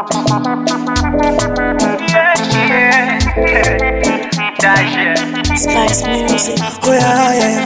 Spice Music. Oh yeah, yeah,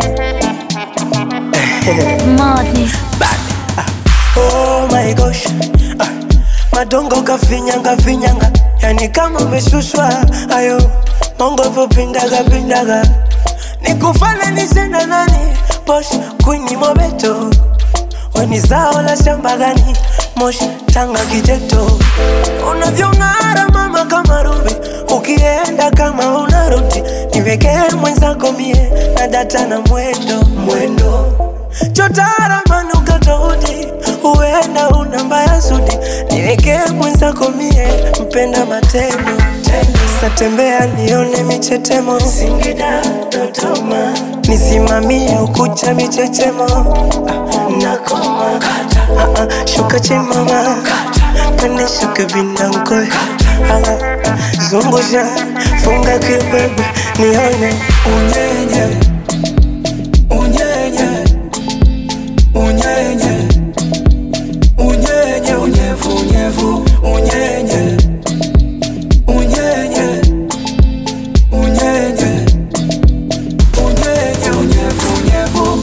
yeah. Madness. Oh my gosh. Ah, madongo kafinyanga finyanga, yani kama umeshushwa ayo mongo vopindaga pindaga, nikufananishe na nani? Bosh kwini mobeto, weni zao la shamba gani? Mosh tanga kijeto, unavyong'ara mama kama rubi, ukienda kama unarudi, niwekee mwenzako mie na data na mwendo mwendo chotara manuka tofauti, huenda una mbaya zudi, niwekee mwenzako mie mpenda matendo satembea nione michetemo Singida, Dodoma, nisimamie ukucha michechemo Ah, nakoma Ah, ah, shuka chimama pande shuka vindankoe zungusha funga kibebe nione unyenye unyenye unyenye unyenye unyevu unyevu unyenye unyenye unyenye unyenye unyevu unyevu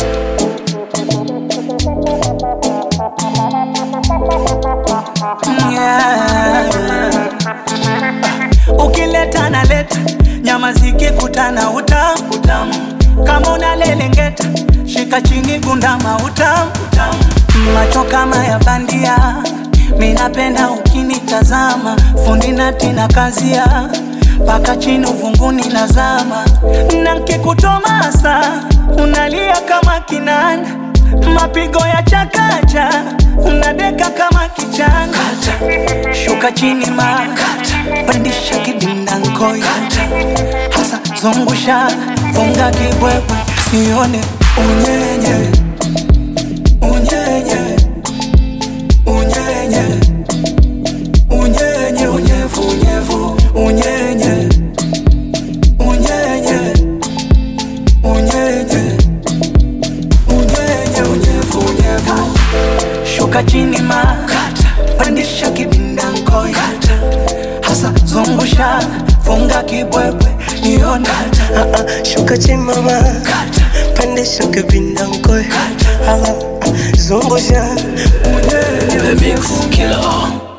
ukileta na leta nyama zikikutana utamu utamu kama unalelengeta shika chini gundama utamu utamu macho kama ya bandia minapenda ukinitazama fundi natina kazia mpaka chini uvunguni nazama na nkikutomasa unalia kama kinanda mapigo ya chakacha unadeka kama kichanga shuka chini ma pandisha kidinda nkoi hasa zungusha funga kibwebwe sione unyenye unyenye unyenye unyenye unyevu unyevu unyenye unyenye unyenye unyenye unyevu unyevu shuka chini ma pandisha kibinda nkoi hasa zungusha funga kibwebwe nione Ah, ah, shuka chimama pande shuka vindankoe zungusha unyenye The Mix Killer.